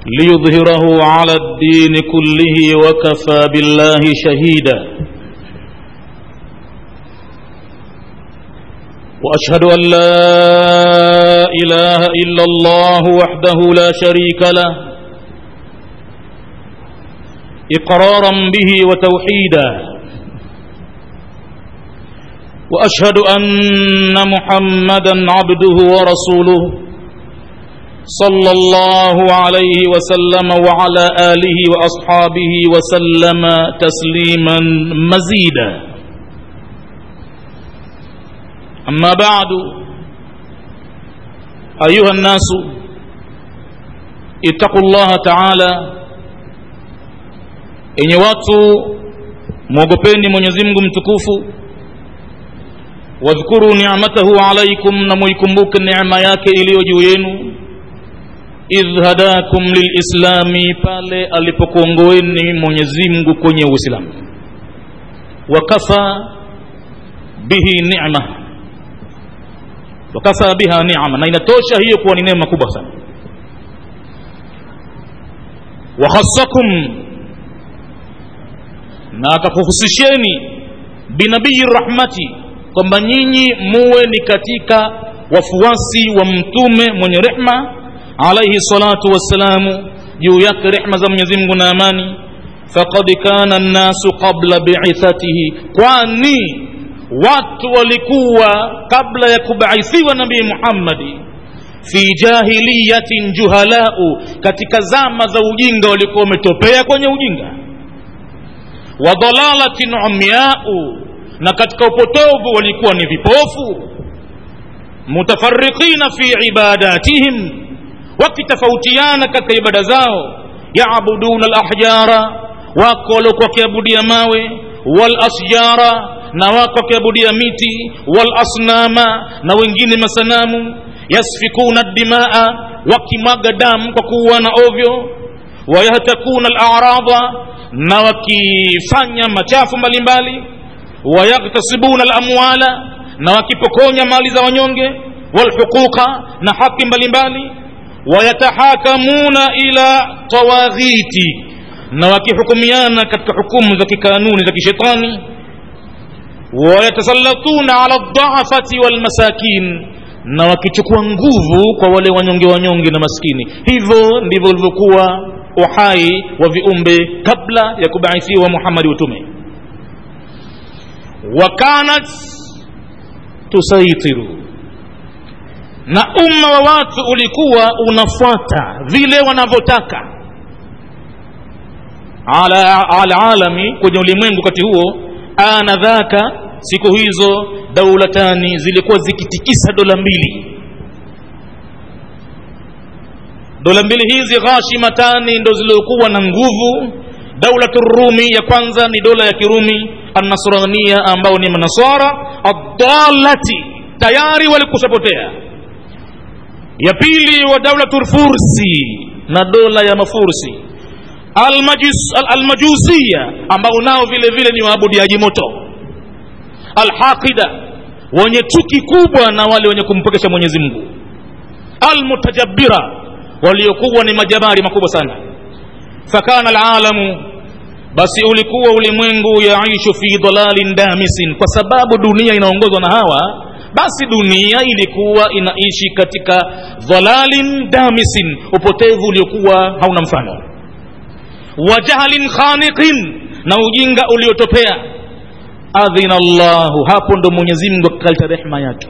ليظهره على الدين كله وكفى بالله شهيدا واشهد ان لا اله الا الله وحده لا شريك له اقرارا به وتوحيدا واشهد ان محمدا عبده ورسوله صلى الله عليه وسلم وعلى اله واصحابه وسلم تسليما مزيدا اما بعد ايها الناس اتقوا الله تعالى enye watu mwogopeni mwenyezi mungu mtukufu wadhkuru ni'matahu alaikum na muikumbuke neema yake iliyo juu yenu idh hadakum lilislami pale alipokuongoeni mwenyezi mungu kwenye uislamu wakafa bihi ni'ma wakafa biha ni'ma na inatosha hiyo kuwa ni neema kubwa sana wakhassakum na akakuhusisheni binabii rahmati kwamba nyinyi muwe ni katika wafuasi wa mtume mwenye rehma alaihi salatu wassalamu juu yake rehma za mwenyezi mungu na amani faqad kana nnasu qabla biithatihi kwani watu walikuwa kabla ya kubaithiwa nabii muhammadi fi jahiliyatin juhalau katika zama za ujinga walikuwa wametopea kwenye ujinga wa dalalatin umyau na katika upotovu walikuwa ni vipofu mutafarriqina fi ibadatihim wakitofautiana katika ibada zao yaabuduna alahjara wako waliokuwa wakiabudia mawe walasjara na wako wakiabudia miti walasnama na wengine masanamu yasfikuna dimaa wakimwaga damu kwa kuuana ovyo wayahtakuna alarada na wakifanya machafu mbalimbali wayaktasibuna alamwala na wakipokonya mali za wanyonge walhuquqa na haki mbalimbali wayatahakamuna ila tawaghiti na wakihukumiana katika hukumu za kikanuni za kishetani wayatasallatuna ala ldhaafati walmasakin na wakichukua nguvu kwa wale wanyonge wanyonge na maskini hivyo ndivyo ulivyokuwa uhai wa viumbe kabla ya kubaithiwa muhammadi utume wakanat tusaitiru na umma wa watu ulikuwa unafuata vile wanavyotaka ala alalami kwenye ulimwengu wakati huo anadhaka siku hizo daulatani zilikuwa zikitikisa dola mbili dola mbili hizi ghashimatani ndo ziliokuwa na nguvu daulatu rumi ya kwanza ni dola ya kirumi annasrania ambao ni manasara adalati tayari walikushapotea ya pili wa daulatu fursi na dola ya mafursi almajusia al, almajusia ambao nao vile vile ni waabudiaji moto alhaqida wenye chuki kubwa na wale wenye kumpokesha mwenyezi mungu almutajabira waliokuwa ni majabari makubwa sana fakana alalamu basi ulikuwa ulimwengu yaishu fi dalalin damisin kwa sababu dunia inaongozwa na hawa basi dunia ilikuwa inaishi katika dhalalin damisin upotevu uliokuwa hauna mfano wa jahlin khaniqin na ujinga uliotopea adhina llahu hapo ndo mwenyezi mungu akaleta rehma yake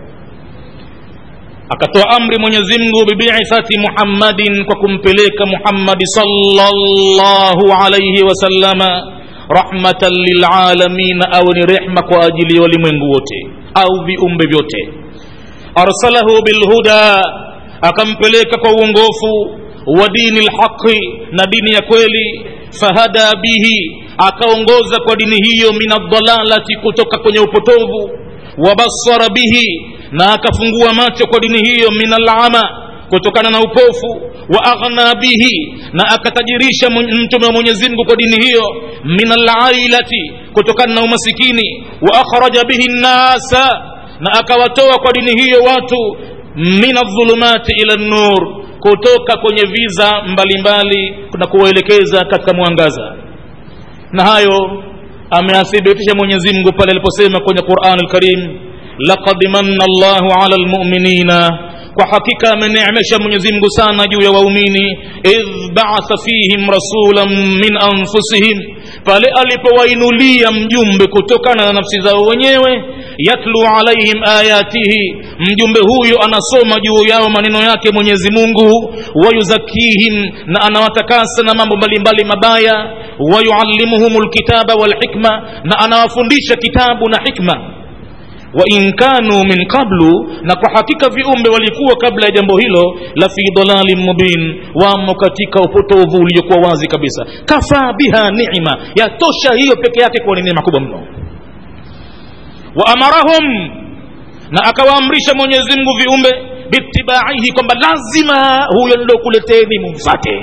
akatoa amri mwenyezi mungu bibithati muhammadin kwa kumpeleka muhammadi sallallahu alaihi wasallama rahmatan lilalamina au ni rehma kwa ajili ya walimwengu wote au viumbe vyote arsalahu bilhuda akampeleka kwa uongofu wa dini lhaqi na dini ya kweli fahada bihi akaongoza kwa dini hiyo min addalalati kutoka kwenye upotovu wabasara bihi na akafungua macho kwa dini hiyo min alama kutokana na upofu wa aghna bihi na akatajirisha mtume wa mwenyezi mungu kwa dini hiyo min alailati kutokana na umasikini wa akhraja bihi nnasa na akawatoa kwa dini hiyo watu min aldhulumati ila nur kutoka kwenye viza mbalimbali na kuwaelekeza katika mwangaza na hayo ameathibitisha mwenyezi mungu pale aliposema kwenye quran lkarim laqad manna llahu ala lmuminina kwa hakika ameneemesha mwenyezi mungu sana juu ya waumini idh baatha fihim rasulan min anfusihim pale alipowainulia mjumbe kutokana na nafsi zao wenyewe yatlu alaihim ayatihi mjumbe huyo anasoma juu yao maneno yake mwenyezi mungu wayuzakihim na anawatakasa na mambo mbalimbali mabaya wayuallimuhum lkitaba walhikma na anawafundisha kitabu na hikma wa in kanu min qablu na kwa hakika viumbe walikuwa kabla ya jambo hilo la fi dalalin mubin wamo katika upotovu uliokuwa wazi kabisa kafa biha ni'ma yatosha hiyo peke yake kuwa ni neema kubwa mno wa amarahum na akawaamrisha mwenyezi mungu viumbe bitibaihi kwamba lazima huyo nilokuleteni mumfate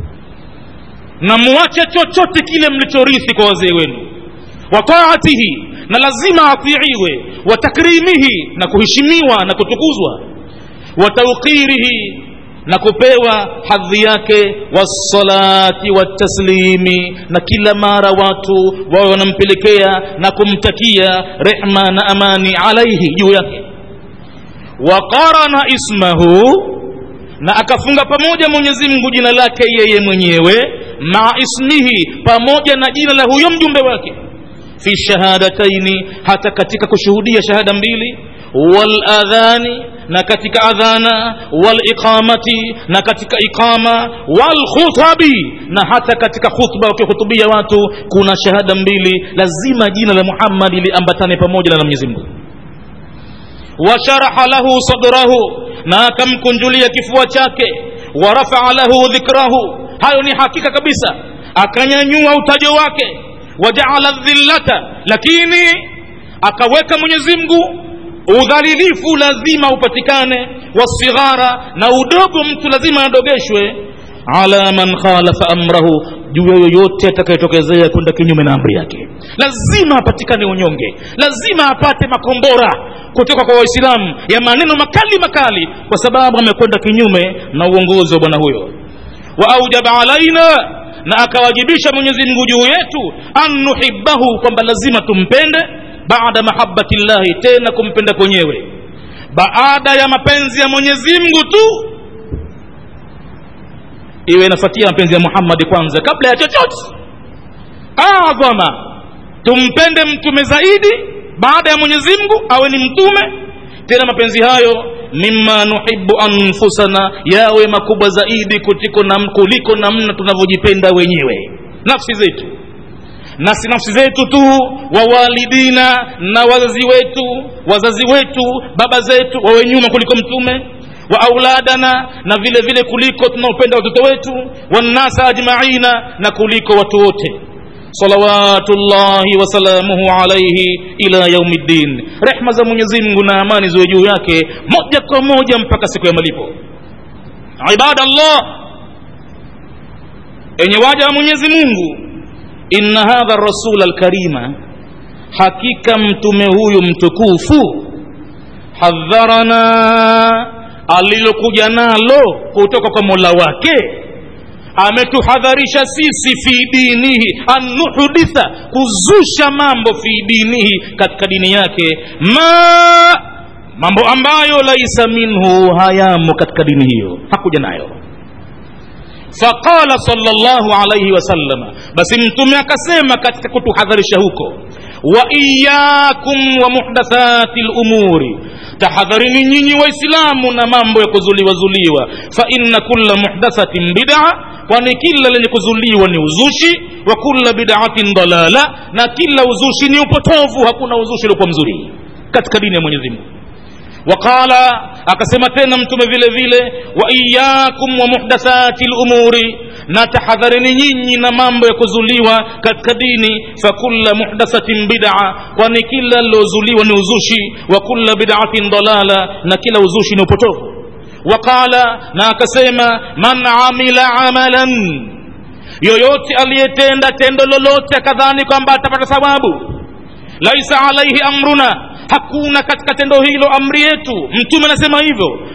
na muache chochote kile mlichorithi kwa wazee wenu wa taatihi na lazima atiiwe wa takrimihi na kuheshimiwa na kutukuzwa wa tauqirihi na kupewa hadhi yake wassalati wataslimi na kila mara watu wawe wanampelekea na kumtakia rehma na amani alaihi juu yake wa qarana ismahu na akafunga pamoja mwenyezi mungu jina lake yeye mwenyewe maa ismihi pamoja na jina la huyo mjumbe wake fi shahadataini hata katika kushuhudia shahada mbili waladhani na katika adhana waliqamati na katika iqama walkhutabi na hata katika khutba wakihutubia watu kuna shahada mbili lazima jina la muhammadi liambatane pamoja na la mwenyezi mungu washaraha lahu sadrahu na akamkunjulia kifua chake warafaa lahu dhikrahu hayo ni hakika kabisa akanyanyua utajo wake wajaala dhillata lakini akaweka mwenyezi mungu udhalilifu lazima upatikane wasighara na udogo mtu lazima adogeshwe ala man khalafa amrahu juu ya yoyote atakayetokezea kwenda kinyume na amri yake lazima apatikane unyonge lazima apate makombora kutoka kwa waislamu ya maneno makali makali kwa sababu amekwenda kinyume na uongozi wa bwana huyo wa aujaba alaina na akawajibisha mwenyezi mungu juu yetu an nuhibbahu kwamba lazima tumpende baada mahabati llahi tena kumpenda kwenyewe baada ya mapenzi ya mwenyezi mungu tu iwe inafuatia mapenzi ya muhammadi kwanza kabla ya chochote adhama tumpende mtume zaidi baada ya mwenyezi mungu awe ni mtume tena mapenzi hayo mima nuhibu anfusana yawe makubwa zaidi kutiko na, kuliko namna tunavyojipenda wenyewe nafsi zetu na si nafsi zetu tu wawalidina na wazazi wetu wazazi wetu baba zetu wawe nyuma kuliko mtume wa auladana na vile vile kuliko tunaopenda watoto wetu wannasa ajmaina na kuliko watu wote salawatullahi wasalamuhu alaihi ila yaumi ddin rehma za mwenyezi mungu na amani ziwe juu yake moja kwa moja mpaka siku ya malipo ibadallah enye waja wa mwenyezi mungu inna hadha rasul alkarima hakika mtume huyu mtukufu hadharana alilokuja nalo kutoka kwa mola wake ametuhadharisha sisi fi dinihi an nuhditha kuzusha mambo fi dinihi katika dini yake ma mambo ambayo laisa minhu hayamo katika dini hiyo hakuja nayo faqala sallallahu alayhi wasallama basi mtume akasema katika kutuhadharisha huko wa iyakum wa muhdathati lumuri tahadharini nyinyi waislamu na mambo ya kuzuliwazuliwa fa inna kulla muhdathatin bid'a kwani kila lenye kuzuliwa ni uzushi wa kulla bid'atin dalala na kila uzushi ni upotovu hakuna uzushi uliokuwa mzuri katika dini ya mwenyezi mungu waqala akasema tena mtume vile vile wa iyakum wa muhdathati lumuri na tahadharini nyinyi na mambo ya kuzuliwa katika dini fakulla muhdathatin bid'a kwani kila lilozuliwa ni uzushi wa kulla bid'atin dalala na kila uzushi ni upotovu waqala na akasema man amila amalan yoyote aliyetenda tendo lolote akadhani kwamba atapata thawabu laisa alaihi amruna hakuna katika tendo hilo amri yetu mtume anasema hivyo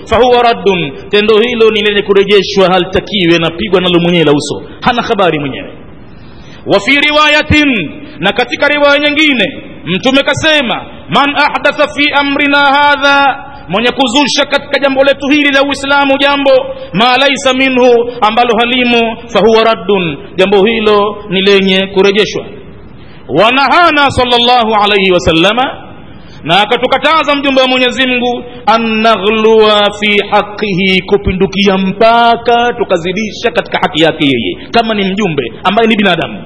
fahuwa raddun tendo hilo ni lenye kurejeshwa halitakiwe napigwa nalo mwenyewe la uso hana habari mwenyewe wa fi riwayatin na katika riwaya nyingine mtume kasema man ahdatha fi amrina hadha mwenye kuzusha katika jambo letu hili la uislamu jambo ma laisa minhu ambalo halimo fahuwa raddun jambo hilo ni lenye kurejeshwa wanahana sallallahu alaihi wasallama na akatukataza mjumbe wa mwenyezi mungu an naghlua fi haqihi kupindukia mpaka tukazidisha katika haki yake yeye kama ni mjumbe ambaye ni binadamu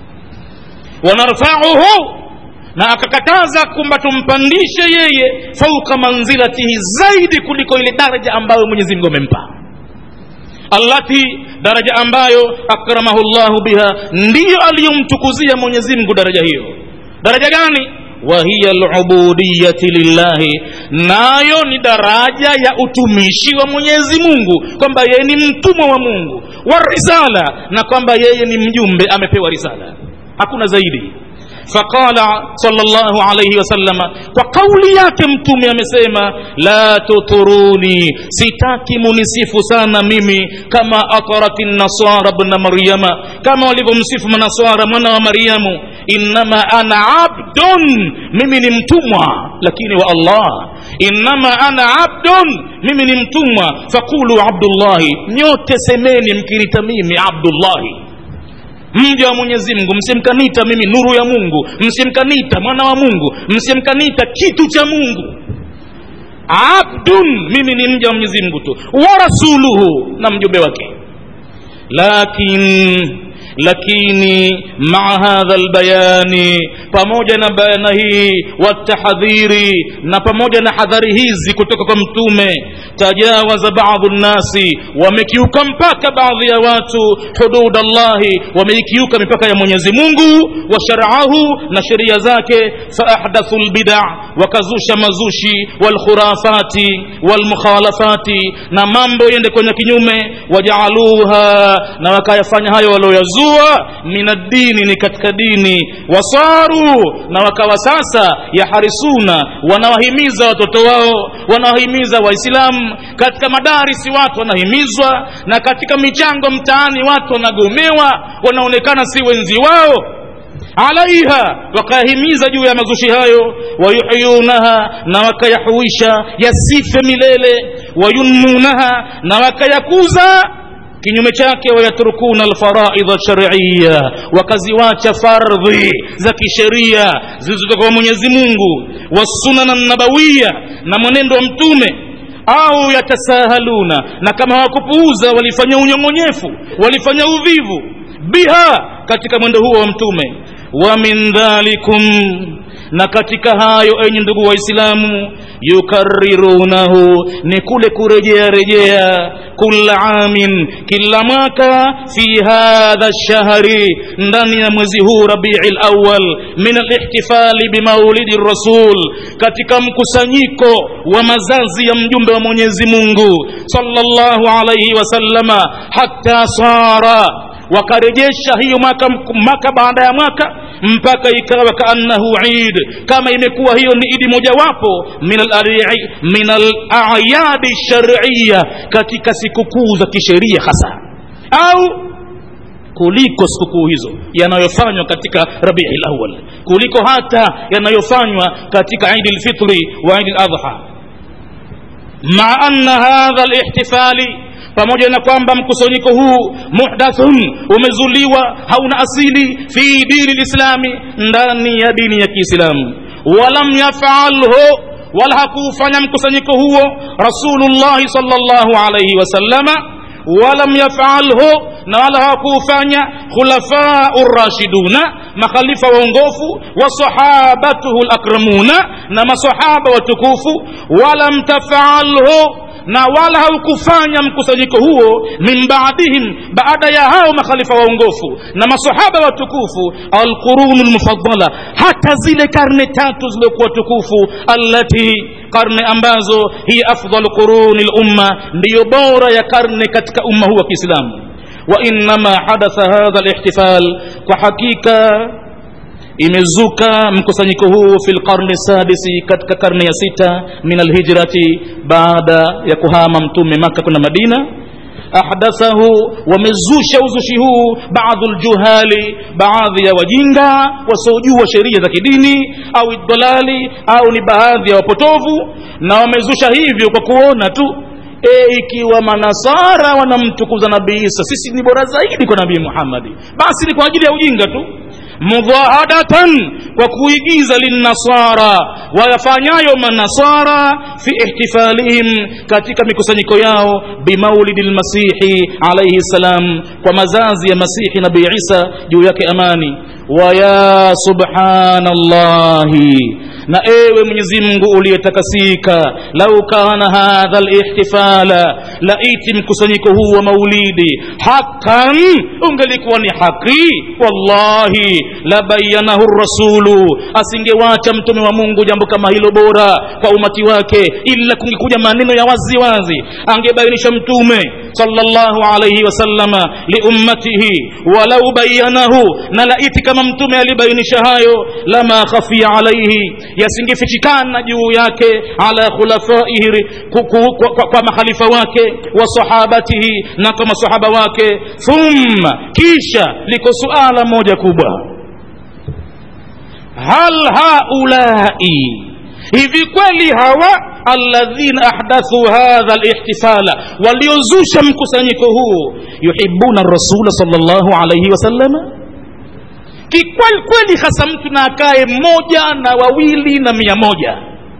wanarfauhu na akakataza kwamba tumpandishe yeye fauka manzilatihi zaidi kuliko ile daraja ambayo mwenyezi mungu amempa allati daraja ambayo akramahu llahu biha ndiyo aliyomtukuzia mwenyezi mungu daraja hiyo daraja gani wahiya lubudiyati lillahi nayo ni daraja ya utumishi wa mwenyezi mungu kwamba yeye ni mtumwa wa mungu wa risala na kwamba yeye ni mjumbe amepewa risala hakuna zaidi faqala sallallahu alayhi wasallama kwa kauli yake mtume amesema la tuturuni sitaki munisifu sana mimi kama atarati nasara bna maryama kama walivyomsifu manaswara mwana wa maryamu innama ana abdun mimi ni mtumwa lakini wa allah innama ana abdun mimi ni mtumwa faqulu abdullahi nyote semeni mkinita mimi abdullahi mja wa mwenyezi mungu msimkanita mimi nuru ya mungu msimkanita mwana wa mungu msimkanita kitu cha mungu abdun mimi ni mja wa mwenyezi mungu tu wa rasuluhu na mjumbe wake lakin lakini maa hadha lbayani pamoja na bayana hii watahadhiri na pamoja na hadhari hizi kutoka kwa mtume tajawaza badu nnasi wamekiuka mpaka baadhi ya watu hudud allahi wameikiuka mipaka ya mwenyezi mungu wa sharahu na sheria zake faahdathu lbida wakazusha mazushi walkhurafati walmukhalafati na mambo yende kwenye kinyume wajaaluha na wakayafanya hayo walioyazua min addini ni katika dini wasaru na wakawa sasa yaharisuna wanawahimiza watoto wao wanawahimiza waislamu katika madarisi watu wanahimizwa na katika michango mtaani watu wanagomewa wanaonekana si wenzi wao alaiha wakayahimiza juu ya mazushi hayo wayuhyunaha na wakayahuisha yasife milele wayunmunaha na wakayakuza kinyume chake wayatrukuna alfaraidha shariya wakaziwacha fardhi za kisheria zilizotoka kwa mwenyezi mungu wasunana nabawiya na mwenendo wa mtume au yatasahaluna na kama hawakupuuza walifanya unyong'onyefu walifanya uvivu biha katika mwendo huo wa mtume wa min dhalikum na katika hayo enyi ndugu waislamu yukarirunahu ni kule kurejea rejea kula amin kila mwaka fi hadha lshahri ndani ya mwezi huu rabii lawal min alihtifali bimaulidi rasul katika mkusanyiko wa mazazi ya mjumbe wa mwenyezi mungu sallallahu alaihi wasallama hatta sara wakarejesha hiyo mwaka, mwaka baada ya mwaka mpaka ikawa kaannahu id kama imekuwa hiyo ni idi mojawapo min alayadi shariya katika sikukuu za kisheria hasa au kuliko sikukuu hizo yanayofanywa katika rabii lawal kuliko hata yanayofanywa katika idi lfitri wa idi ladha maa anna hadha lihtifali pamoja na kwamba mkusanyiko huu muhdathun umezuliwa hauna asili fi dini lislami ndani ya dini ya kiislamu walam yafalhu wala hakuufanya mkusanyiko huo rasulullahi salllahu alaihi wasallama walam yafalhu na wala hawakuufanya khulafau rashiduna makhalifa waongofu wasahabatuhu lakramuna na masahaba watukufu walam tafalhu na wala haukufanya mkusanyiko huo min baadihim baada ya hao makhalifa waongofu na masahaba watukufu alqurunu lmufaddala hata zile karne tatu ziliokuwa tukufu allati karne ambazo hiya afdalu quruni lumma ndiyo bora ya karne katika umma huu wa kiislamu وإنما حدث هذا الاحتفال وحقيقة imezuka mkusanyiko huu fi lqarni sadisi katika karne ya sita min alhijrati baada ya kuhama mtume maka kwenda madina ahdathahu wamezusha uzushi huu baadhu ljuhali baadhi ya wajinga wasiojua sheria za kidini au dalali au ni baadhi ya wapotovu na wamezusha hivyo kwa kuona tu e, ikiwa manasara wanamtukuza nabii isa sisi ni bora zaidi kwa nabii muhammadi basi ni kwa ajili ya ujinga tu mudhahadatan kwa kuigiza linnasara wayafanyayo manasara fi ihtifalihim katika mikusanyiko yao bimaulidi lmasihi alaihi ssalam kwa mazazi ya masihi nabii isa juu yake amani waya subhanallahi na ewe mwenyezi mungu uliyetakasika lau kana hadha lihtifala laiti mkusanyiko huu wa maulidi hakan ungelikuwa ni haki wallahi labayanahu rasulu asingewacha mtume wa mungu jambo kama hilo bora kwa umati wake ila kungekuja maneno ya wazi wazi angebainisha mtume sallallahu alayhi wasallama liummatihi walau bayanahu na laiti kama mtume alibainisha hayo lama khafia alaihi yasingefichikana juu yake ala khulafaihi ku- ku- kwa, kwa, kwa makhalifa wake wa sahabatihi na kwa masahaba wake thumma kisha liko suala moja kubwa hal haulai hivi kweli hawa alladhina ahdathu hadha lihtifala waliozusha mkusanyiko huu yuhibuna rasula salllahu alaihi wasallama kikweli kweli hasa mtu na akae mmoja na wawili na mia moja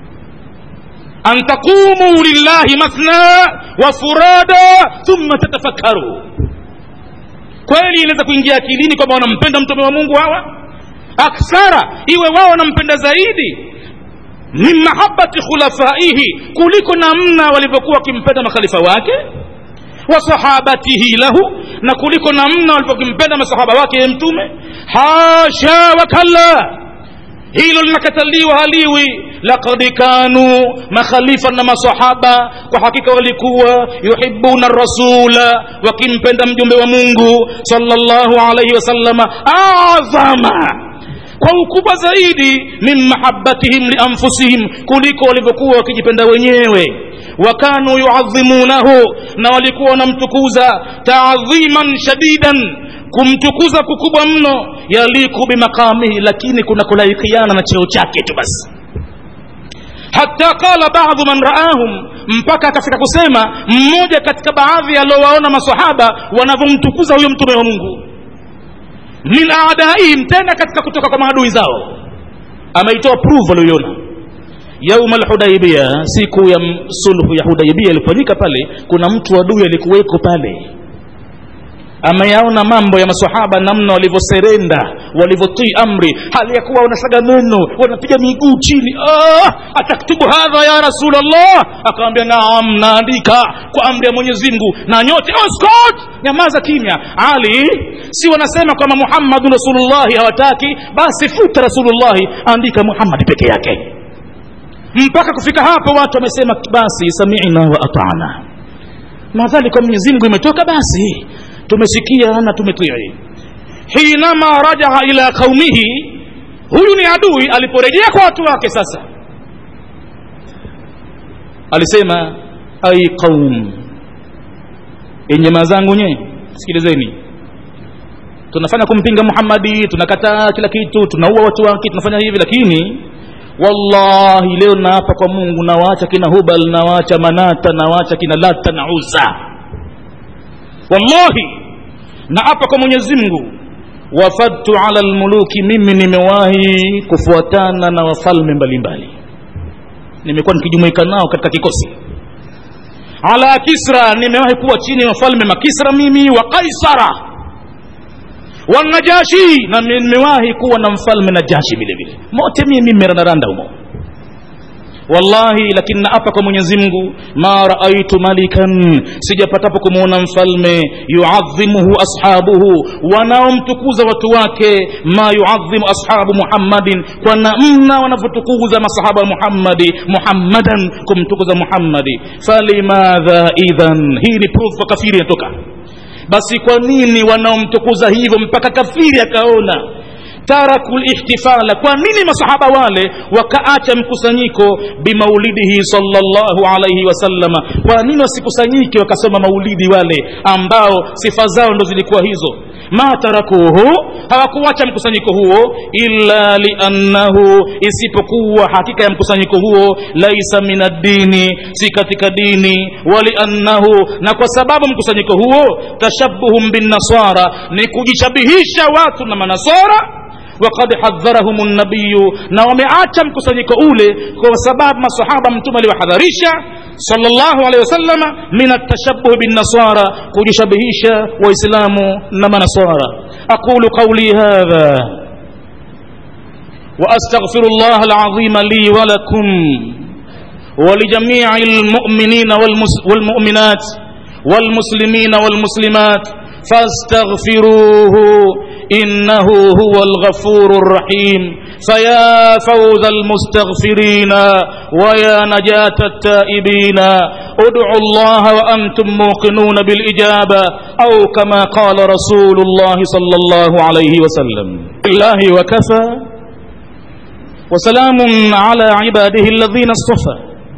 an taqumu lillahi mathna wa furada thumma tatafakaru kweli inaweza kuingia akilini kwamba wanampenda mtume wa mungu hawa akthara iwe wao wanampenda zaidi min mahabati khulafaihi kuliko namna walivyokuwa wakimpenda makhalifa wake wa sahabatihi lahu na kuliko namna walivyokimpenda masahaba wake ye mtume hasha wakalla hilo linakataliwa haliwi laqad kanu makhalifa na masahaba kwa hakika walikuwa yuhibuna rasula wakimpenda mjumbe wa mungu sallallahu alaihi wasallama adhama kwa ukubwa zaidi min mahabbatihim lianfusihim kuliko walivyokuwa wakijipenda wenyewe wakanu yuadhimunahu na walikuwa wanamtukuza taadhiman shadidan kumtukuza kukubwa mno yaliku bimaqamihi lakini kuna kulaikiana na cheo chake tu basi hata qala baadhu man raahum mpaka akafika kusema mmoja katika baadhi aliowaona masahaba wanavyomtukuza huyo mtume wa mungu min adaihim tena katika kutoka kwa maadui zao ameitoa proof alioiona yauma lhudaibia siku ya m- sulhu ya hudaibia ilifanyika pale kuna mtu adui alikuweko pale ameyaona mambo ya masahaba namna walivyoserenda walivyotii amri hali ya kuwa wanasaga meno wanapiga miguu chini ah, ataktubu hadha ya rasulllah akawambia naam naandika kwa amri ya mwenyezi mungu na nyote oh, Scott, nyamaza kimya ali si wanasema kwamba muhammadun rasulullahi hawataki basi futa rasulullahi andika muhammadi peke yake mpaka kufika hapo watu wamesema basi samina wa atana madhali kwa mwenyezi mungu imetoka basi tumesikia na tumetii hinama rajaa ila qaumihi huyu ni adui aliporejea kwa watu wake sasa alisema ai qaum enye mazangu nye sikilizeni tunafanya kumpinga muhammadi tunakataa kila kitu tunaua watu wake tunafanya hivi lakini wallahi leo naapa kwa mungu nawaacha kina hubal nawaacha manata nawaacha kina lata na uza wallahi naapa kwa mwenyezi mungu wafadtu ala lmuluki mimi nimewahi kufuatana na wafalme mbalimbali nimekuwa nikijumuika nao katika kikosi ala kisra nimewahi kuwa chini ya wafalme makisra mimi wa kaisara wanajashi na nimewahi kuwa na mfalme najashi vile vile mote mimi merandaranda humo wallahi lakini naapa kwa mwenyezi mungu ma raaitu malikan sijapatapo kumwona mfalme yuadhimuhu ashabuhu wanaomtukuza watu wake ma yuadhimu ashabu muhammadin kwa namna wanavyotukuza masahaba wa muhammadi muhammadan kumtukuza muhammadi falimadha idhan hii ni proof kwa kafiri inatoka basi kwa nini wanaomtukuza hivyo mpaka kafiri akaona taraku lihtifala kwa nini masahaba wale wakaacha mkusanyiko bimaulidihi salllahu alaihi wasallama kwa nini wasikusanyike wakasoma maulidi wale ambao sifa zao ndo zilikuwa hizo ma tarakuhu hawakuacha mkusanyiko huo illa liannahu isipokuwa hakika ya mkusanyiko huo laisa min addini si katika dini waliannahu na kwa sababu mkusanyiko huo tashabuhum binnasara ni kujishabihisha watu na manasara wakad hadharahum nabiyu na wameacha mkusanyiko ule kwa sababu masahaba mtume aliwahadharisha sallallahu alaihi wasallama min atashabuh binnasara kujishabihisha waislamu na manasara aqulu qawli hadha واستغفر الله العظيم لي ولكم ولجميع المؤمنين والمؤمنات والمسلمين والمسلمات فاستغفروه انه هو الغفور الرحيم فيا فوز المستغفرين ويا نجاه التائبين ادعوا الله وانتم موقنون بالاجابه او كما قال رسول الله صلى الله عليه وسلم الله وكفى وسلام على عباده الذين اصطفى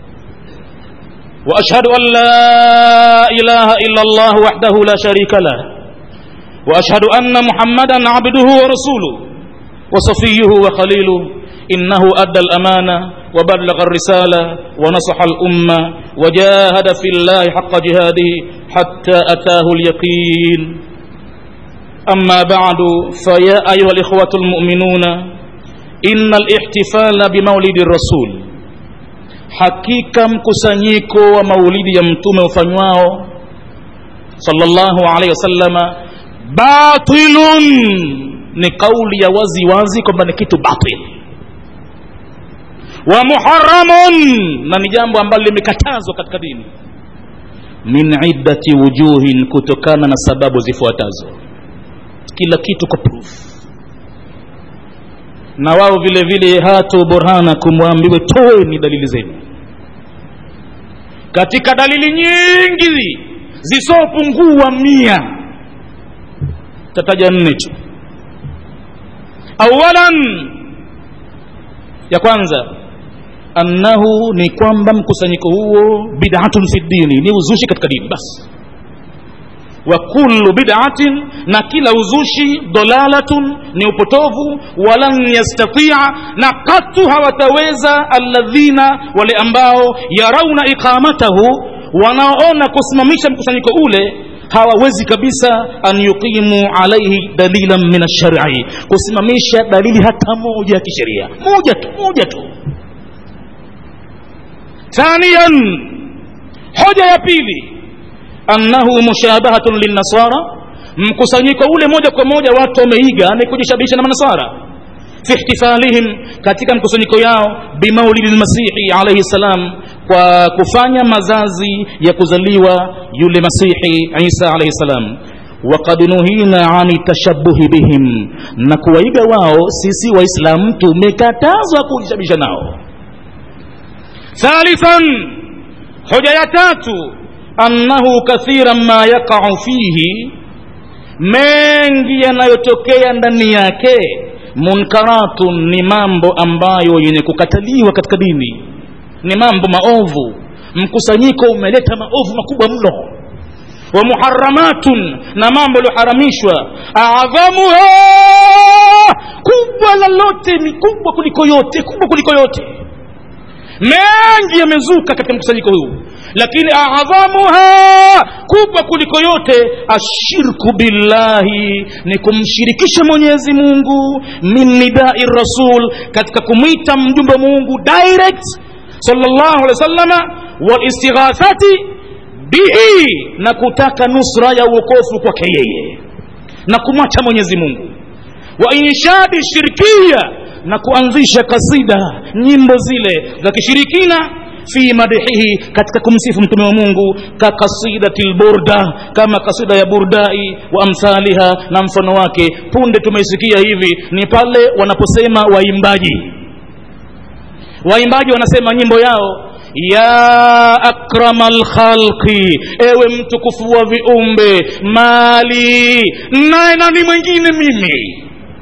واشهد ان لا اله الا الله وحده لا شريك له واشهد ان محمدا عبده ورسوله وصفيه وخليله انه ادى الامانه وبلغ الرساله ونصح الامه وجاهد في الله حق جهاده حتى اتاه اليقين اما بعد فيا ايها الاخوه المؤمنون ان الاحتفال بمولد الرسول hakika mkusanyiko wa maulidi ya mtume ufanywao sallallahu alaihi wasallama batilun ni kauli ya wazi wazi kwamba ni kitu batil wa muharamun na ni jambo ambalo limekatazwa katika dini min iddati wujuhin kutokana na sababu zifuatazo kila kitu kwa proof na wao vile vile hatu burhanakum waambiwe toeni dalili zenu katika dalili nyingi zisopungua mia tataja nne tu awalan ya kwanza annahu ni kwamba mkusanyiko huo bid'atun fi dini ni uzushi katika dini basi wa kullu bid'atin na kila uzushi dalalatun ni upotovu walan yastatia na katu hawataweza alladhina wale ambao yarauna iqamatahu wanaoona kusimamisha mkusanyiko ule hawawezi kabisa an yuqimu alaihi dalilan min alshari kusimamisha dalili hata moja ya kisheria moja tu moja tu thaniyan hoja ya pili annahu mushabahatun linnasara mkusanyiko ule moja kwa moja watu wameiga ni kujishabihisha na manasara fi ihtifalihim katika mkusanyiko yao bimaulidi lmasihi alaihi salam kwa kufanya mazazi ya kuzaliwa yule masihi isa alaihi salam wakad nuhina ani tashabuhi bihim na kuwaiga wao sisi waislamu tumekatazwa kujishabisha nao thalithan hoja ya tatu annahu kathiran ma yaqau fihi mengi yanayotokea ndani yake munkaratun ni mambo ambayo yenye kukataliwa katika dini ni mambo maovu mkusanyiko umeleta maovu makubwa mno wa muharamatun na mambo yaliyoharamishwa adhamuha kubwa lolote ni kubwa kuliko yote kubwa kuliko yote mengi yamezuka katika mkusanyiko huu lakini adhamuha kubwa kuliko yote ashirku billahi ni kumshirikisha mwenyezi mungu min nidai rasul katika kumwita mjumbe wa mungu direct sallallahu alaihi wasallama walistighathati bihi na kutaka nusra ya uokofu kwake yeye na kumwacha mwenyezi mungu wa inshadi shirkia na kuanzisha kasida nyimbo zile za kishirikina fi madhihi katika kumsifu mtume wa mungu ka kasidati lburda kama kasida ya burdai wa amthaliha na mfano wake punde tumeisikia hivi ni pale wanaposema waimbaji waimbaji wanasema nyimbo yao ya akrama lkhalqi ewe mtukufu wa viumbe mali naye nani mwingine mimi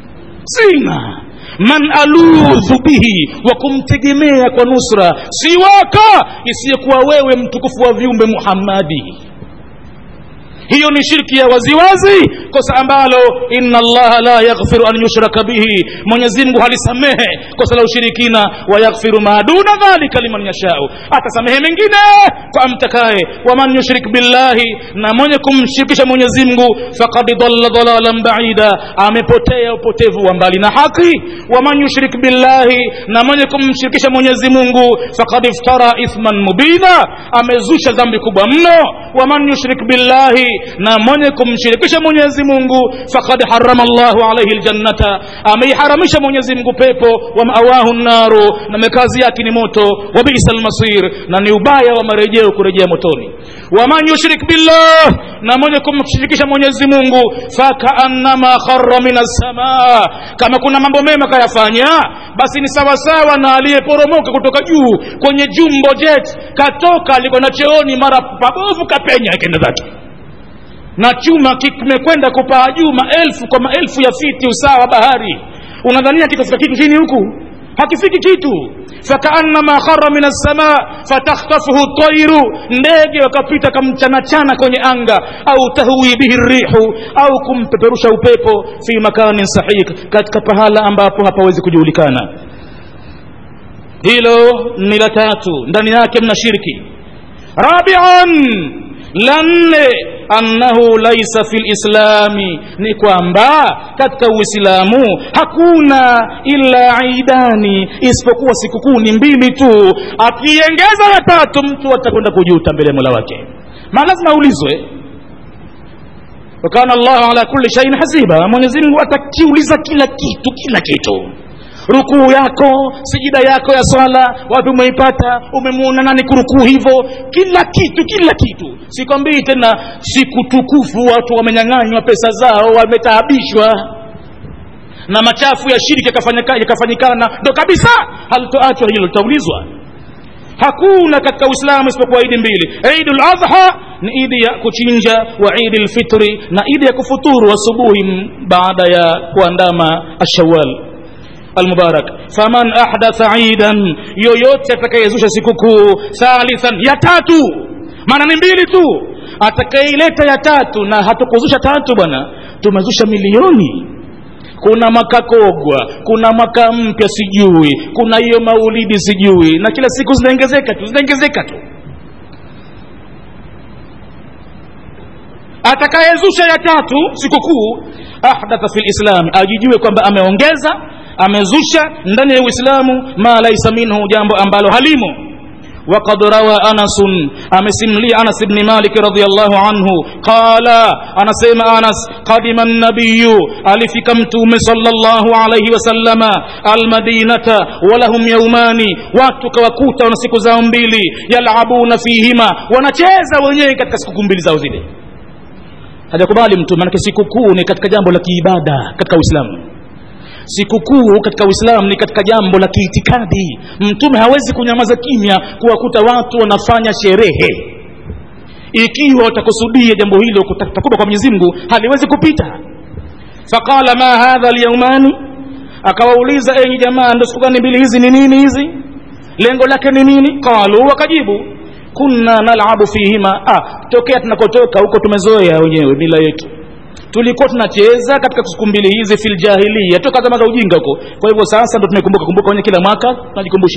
sina man aludhu bihi wa kumtegemea kwa nusra siwaka isiyekuwa wewe mtukufu wa viumbe muhammadi hiyo ni shirki ya waziwazi kosa ambalo inna allaha la yaghfiru an yushraka bihi mwenyezi mungu halisamehe kosa la ushirikina wa yaghfiru ma duna dhalika liman yashau atasamehe mengine kwa amtakaye waman yushrik billahi na mwenye kumshirikisha mwenyezi mungu faqad dalla dalalan baida amepotea upotevu wa mbali na haki waman yushrik billahi na mwenye kumshirikisha mwenyezi mungu faqad iftara ithman mubina amezusha dhambi kubwa mno waman yushrik billahi na mwenye kumshirikisha mwenyezi mungu fakad harama llahu alaihi ljannata ameiharamisha mwenyezi mungu pepo wa maawahu naru na makazi yake ni moto wa bisa lmasir na ni ubaya wa marejeo kurejea motoni waman yushrik billah na mwenye kumshirikisha mwenyezi mungu fakaannama khara min assamaa kama kuna mambo mema kayafanya basi ni sawasawa na aliyeporomoka kutoka juu kwenye jumbo jet katoka alikwenda cheoni mara pabovu kapenya akenda zake na chuma kimekwenda kupaa juu maelfu kwa maelfu ya fiti usawa wa bahari unadhania kitafika kitu chini huku hakifiki kitu fakaannama khara min assamaa fatakhtafuhu tairu ndege wakapita kamchanachana kwenye anga au tahwi bihi rihu au kumpeperusha upepo fi makanin sahik katika pahala ambapo hapawezi kujulikana hilo ni la tatu ndani yake mna shirki rabian la nne annahu laisa fi lislami ni kwamba katika uislamu hakuna illa idani isipokuwa sikukuu ni mbili tu akiengeza ya tatu mtu atakwenda kujuta mbele ya mola wake maana lazima aulizwe wakana llahu ala kulli shaiin hasiba mwenyezi mungu atakiuliza kila kitu kila kitu rukuu yako sijida yako ya swala wapi umeipata umemuona nani kurukuu hivyo kila kitu kila kitu sikwambii tena siku tukufu watu wamenyang'anywa pesa zao wametaabishwa na machafu ya shiriki yakafanyikana ndo kabisa halitoachwa hilo litaulizwa hakuna katika uislamu isipokuwa idi mbili idi ladha ni idi ya kuchinja wa idi lfitri na idi ya kufuturu asubuhi baada ya kuandama ashawal almubarak faman ahdatha idan yoyote atakayezusha sikukuu thalithan ya tatu maana ni mbili tu atakayeileta ya tatu na hatukuzusha tatu bwana tumezusha milioni kuna makakogwa kuna mwaka mpya sijui kuna hiyo maulidi sijui na kila siku zinaongezeka tu zinaongezeka tu atakayezusha ya tatu sikukuu ahdatha fi lislami ajijue kwamba ameongeza amezusha ndani ya uislamu ma laisa minhu jambo ambalo halimo وقد روى أنس أمسملي أنس بن مالك رضي الله عنه قال أنا سيما أنس قدم النبي ألفك متوم صلى الله عليه وسلم المدينة ولهم يومان واتك وكوتا ونسيك زامبيلي يلعبون فيهما ونچeza wenyewe katika siku mbili zao zile hajakubali mtu maanake sikukuu ni katika jambo la kiibada katika uislamu sikukuu katika uislamu ni katika jambo la kiitikadi mtume hawezi kunyamaza kimya kuwakuta watu wanafanya sherehe ikiwa watakusudia jambo hilo takuba kwa mwenyezi mungu haliwezi kupita faqala ma hadha lyaumani akawauliza enyi jamaa ndo siku gani mbili hizi ni nini hizi lengo lake ni nini qalu wakajibu kunna nalabu fihima ah, tokea tunakotoka huko tumezoea wenyewe mila yetu tulikuwa tunacheza katika siku mbili hizi fil jahiliya toka zama za ujinga huko kwa hivyo sasa ndo tumekumbuka kumbuka wenye kila mwaka tunajikumbusha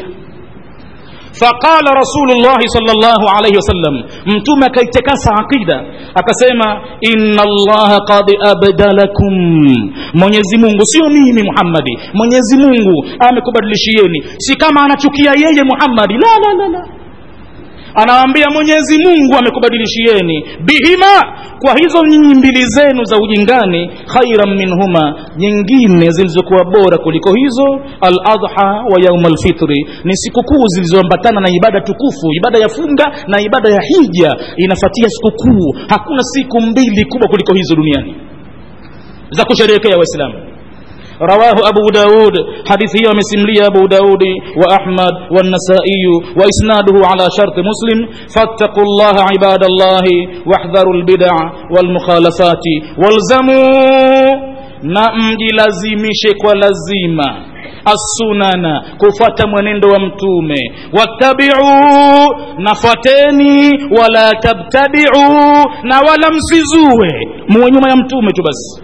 faqala rasulullahi salllahu alaihi wasallam mtume akaitekasa aqida akasema inna allaha qad abdalakum mwenyezi mungu sio mimi muhammadi mwenyezi mungu amekubadilishieni si kama anachukia yeye muhammadi la la la la anawaambia mwenyezi mungu amekubadilishieni bihima kwa hizo nyinyi mbili zenu za ujingani khairan minhuma nyingine zilizokuwa bora kuliko hizo aladha wa yauma lfitri ni sikukuu zilizoambatana na ibada tukufu ibada ya funga na ibada ya hija inafatia sikukuu hakuna siku mbili kubwa kuliko hizo duniani za kusherehekea waislamu رواه أبو داود حديثه ومسملي أبو داود وأحمد والنسائي وإسناده على شرط مسلم فاتقوا الله عباد الله واحذروا البدع والمخالفات والزموا na mjilazimishe kwa lazima assunana kufuata mwenendo wa mtume wattabiuu nafuateni wala tabtadiuu na wala msizue muwe nyuma ya mtume tu basi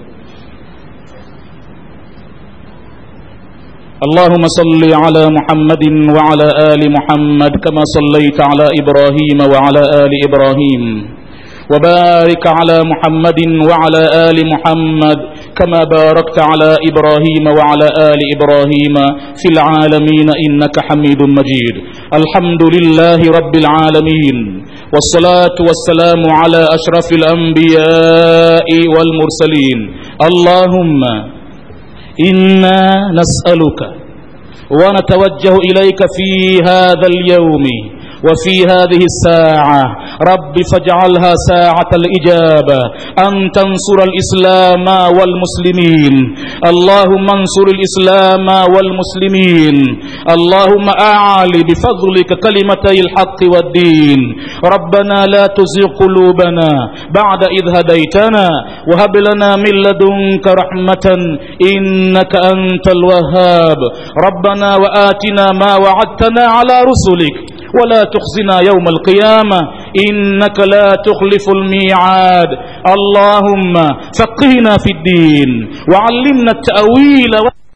اللهم صل على محمد وعلى آل محمد كما صليت على إبراهيم وعلى آل إبراهيم وبارك على محمد وعلى آل محمد كما باركت على إبراهيم وعلى آل إبراهيم في العالمين إنك حميد مجيد الحمد لله رب العالمين والصلاة والسلام على أشرف الأنبياء والمرسلين اللهم إنا نسألك ونتوجه إليك في هذا اليوم وفي هذه الساعة رب فاجعلها ساعة الإجابة أن تنصر الإسلام والمسلمين اللهم انصر الإسلام والمسلمين اللهم أعلي بفضلك كلمتي الحق والدين ربنا لا تزغ قلوبنا بعد إذ هديتنا وهب لنا من لدنك رحمة إنك أنت الوهاب ربنا وآتنا ما وعدتنا على رسلك ولا تخزنا يوم القيامة إنك لا تخلف الميعاد اللهم فقهنا في الدين وعلمنا التأويل